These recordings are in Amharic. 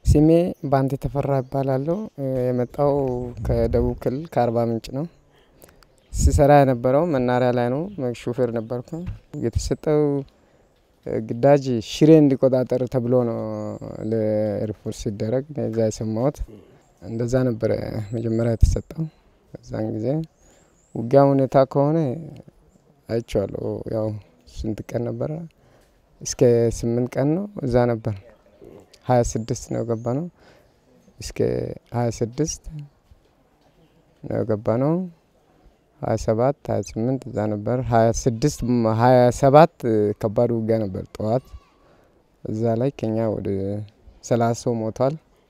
ስሜ ባንቴ ተፈራ ይባላለሁ። የመጣው ከደቡብ ክልል ከአርባ ምንጭ ነው። ሲሰራ የነበረው መናሪያ ላይ ነው። ሹፌር ነበርኩ። የተሰጠው ግዳጅ ሽሬ እንዲቆጣጠር ተብሎ ነው ለኤርፎርስ ሲደረግ እዛ የሰማሁት እንደዛ ነበረ መጀመሪያ የተሰጠው። በዛን ጊዜ ውጊያ ሁኔታ ከሆነ አይቼዋለሁ። ያው ስንት ቀን ነበረ? እስከ ስምንት ቀን ነው እዛ ነበር። ሀያ ስድስት ነው የገባ ነው። እስከ ሀያ ስድስት ነው የገባ ነው። ሀያ ሰባት ሀያ ስምንት እዛ ነበር። ሀያ ስድስት ሀያ ሰባት ከባድ ውጊያ ነበር ጠዋት። እዛ ላይ ከኛ ወደ ሰላሳ ሰው ሞቷል።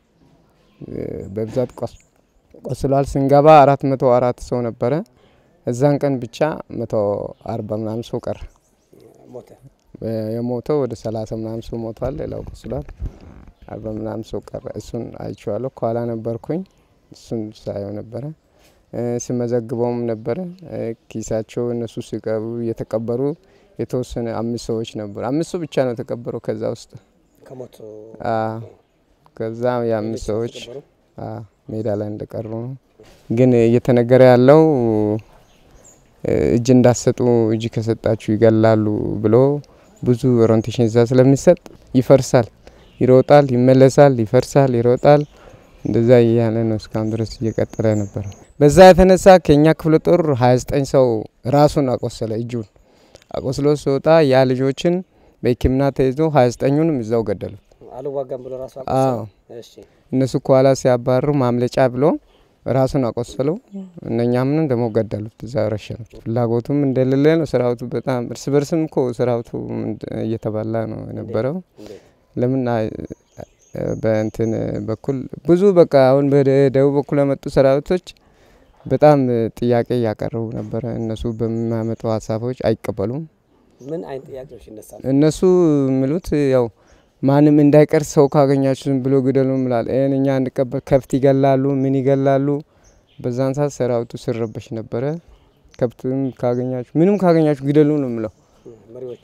በብዛት ቆስሏል። ስንገባ አራት መቶ አራት ሰው ነበረ። እዛን ቀን ብቻ መቶ አርባ ምናምን ሰው ቀረ። የሞተው ወደ ሰላሳ ምናምን ሰው ሞቷል። ሌላው ቆስሏል። አርባ ምናምን ሰው ቀረ። እሱን አይቼዋለሁ። ከኋላ ነበርኩኝ። እሱን ሳየው ነበረ ስመዘግበውም ነበረ። ኪሳቸው እነሱ ሲቀሩ እየተቀበሩ የተወሰነ አምስት ሰዎች ነበሩ። አምስት ሰው ብቻ ነው የተቀበረው ከዛ ውስጥ ከዛ የአምስት ሰዎች ሜዳ ላይ እንደቀሩ ነው። ግን እየተነገረ ያለው እጅ እንዳሰጡ እጅ ከሰጣችሁ ይገላሉ ብሎ ብዙ ኦሪንቴሽን እዛ ስለሚሰጥ ይፈርሳል፣ ይሮጣል፣ ይመለሳል፣ ይፈርሳል፣ ይሮጣል። እንደዛ እያለ ነው እስካሁን ድረስ እየቀጠለ ነበር። በዛ የተነሳ ከኛ ክፍለ ጦር 29 ሰው ራሱን አቆሰለ። እጁን አቆስሎ ሲወጣ ያ ልጆችን በሕክምና ተይዞ 29ኙንም እዛው ገደሉ። አልዋጋም ብሎ ራሱ አዎ እነሱ ከኋላ ሲያባርሩ ማምለጫ ብሎ ራሱን አቆሰለው። እነኛምንም ደግሞ ገደሉት፣ እዛ ረሸኑት። ፍላጎቱም እንደሌለ ነው ሰራዊቱ። በጣም እርስ በርስም እኮ ሰራዊቱ እየተባላ ነው የነበረው። ለምን በእንትን በኩል ብዙ በቃ አሁን በደቡብ በኩል የመጡ ሰራዊቶች በጣም ጥያቄ እያቀረቡ ነበረ። እነሱ በሚያመጡ ሀሳቦች አይቀበሉም። ምን አይነት ጥያቄዎች ይነሳሉ? እነሱ የሚሉት ያው ማንም እንዳይቀር ሰው ካገኛችሁ ዝም ብሎ ግደሉ ምላል ይህን እኛ እንቀበል። ከብት ይገላሉ፣ ምን ይገላሉ። በዛን ሰዓት ሰራዊቱ ስረበሽ ነበረ። ከብትም ካገኛችሁ ምንም ካገኛችሁ ግደሉ ነው የምለው። መሪዎቹ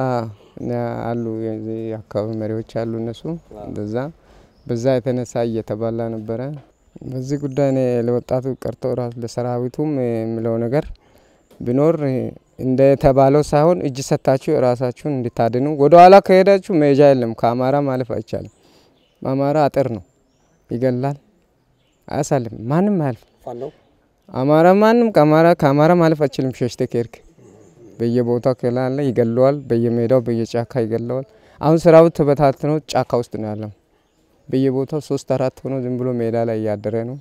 አሉ የአካባቢ መሪዎች አሉ። እነሱ እንደዛ በዛ የተነሳ እየተባላ ነበረ። በዚህ ጉዳይ እኔ ለወጣቱ ቀርቶ ራሱ ለሰራዊቱም የምለው ነገር ቢኖር እንደተባለው ሳይሆን እጅ ሰታችሁ ራሳችሁን እንድታድኑ። ወደ ኋላ ከሄዳችሁ መሄጃ የለም። ከአማራ ማለፍ አይቻልም። አማራ አጥር ነው፣ ይገላል፣ አያሳልም። ማንም አያልፍ። አማራ ማንም ከአማራ ከአማራ ማለፍ አይችልም። ሸሽተ ከሄድክ በየቦታው ከላለ ይገለዋል። በየሜዳው በየጫካ ይገለዋል። አሁን ሰራዊት ተበታትነው ጫካ ውስጥ ነው ያለው። በየቦታው ሶስት አራት ሆኖ ዝም ብሎ ሜዳ ላይ እያደረ ነው።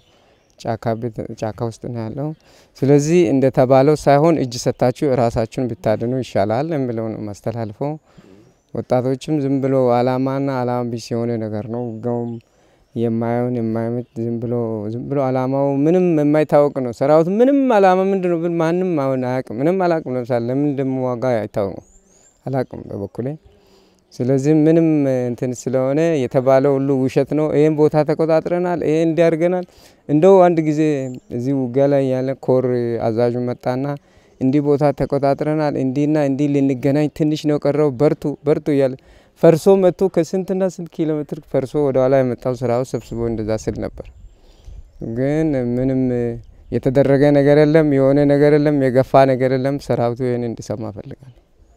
ጫካ ውስጥ ነው ያለው። ስለዚህ እንደተባለው ሳይሆን እጅ ሰታችሁ ራሳችሁን ብታድኑ ይሻላል የሚለው ነው ማስተላልፈው። ወጣቶችም ዝም ብሎ አላማና አላማ ቢስ የሆነ ነገር ነው። ውጋውም የማየውን የማይመት ዝም ብሎ ዝም ብሎ አላማው ምንም የማይታወቅ ነው። ሰራዊቱ ምንም አላማ ምንድን ነው ብል ማንም አሁን አያውቅም። ምንም አላውቅም። ለምሳሌ ለምን እንደምዋጋ አይታወቅም። አላውቅም በበኩሌ ስለዚህ ምንም እንትን ስለሆነ የተባለው ሁሉ ውሸት ነው። ይህን ቦታ ተቆጣጥረናል፣ ይሄ እንዲያርገናል። እንደው አንድ ጊዜ እዚህ ውጊያ ላይ ያለ ኮር አዛዡ መጣና እንዲህ ቦታ ተቆጣጥረናል፣ እንዲህና እንዲህ ልንገናኝ ትንሽ ነው ቀረው፣ በርቱ በርቱ እያለ ፈርሶ መጥቶ ከስንትና ስንት ኪሎ ሜትር ፈርሶ ወደኋላ የመጣው ስራው ሰብስቦ እንደዛ ስል ነበር። ግን ምንም የተደረገ ነገር የለም፣ የሆነ ነገር የለም፣ የገፋ ነገር የለም። ሰራዊቱ ይህን እንዲሰማ ፈልጋል።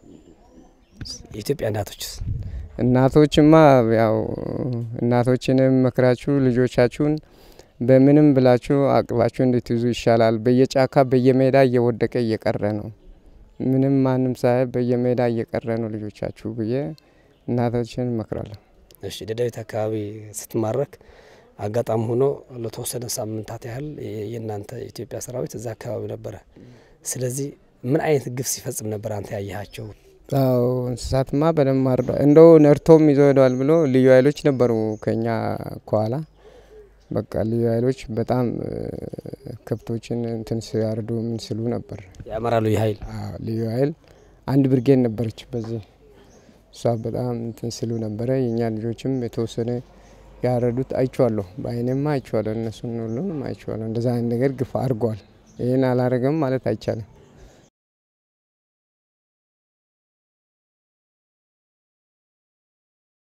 የኢትዮጵያ እናቶችስ እናቶችማ ያው እናቶችንም መክራችሁ ልጆቻችሁን በምንም ብላችሁ አቅባችሁ እንድትይዙ ይሻላል። በየጫካ በየሜዳ እየወደቀ እየቀረ ነው። ምንም ማንም ሳይ በየሜዳ እየቀረ ነው ልጆቻችሁ ብዬ እናቶችን እመክራለሁ። እሺ፣ ደደቢት አካባቢ ስትማረክ አጋጣሚ ሆኖ ለተወሰነ ሳምንታት ያህል የእናንተ የኢትዮጵያ ሰራዊት እዛ አካባቢ ነበረ። ስለዚህ ምን አይነት ግፍ ሲፈጽም ነበር አንተ ያየሃቸው? አዎ እንስሳትማ በደንብ አርዷል። እንደው ነርቶም ይዘው ሄደዋል ብሎ ልዩ ኃይሎች ነበሩ ከኛ ከኋላ በቃ ልዩ ኃይሎች በጣም ከብቶችን እንትን ሲያርዱ ምን ሲሉ ነበር። የአማራ ልዩ ኃይል ልዩ ኃይል አንድ ብርጌድ ነበረች በዚህ እሷ በጣም እንትን ሲሉ ነበረ። የእኛ ልጆችም የተወሰነ ያረዱት አይቼዋለሁ፣ በአይኔማ አይቼዋለሁ። እነሱን ሁሉንም አይቼዋለሁ። እንደዛ አይነት ነገር ግፍ አድርገዋል። ይህን አላረገም ማለት አይቻልም።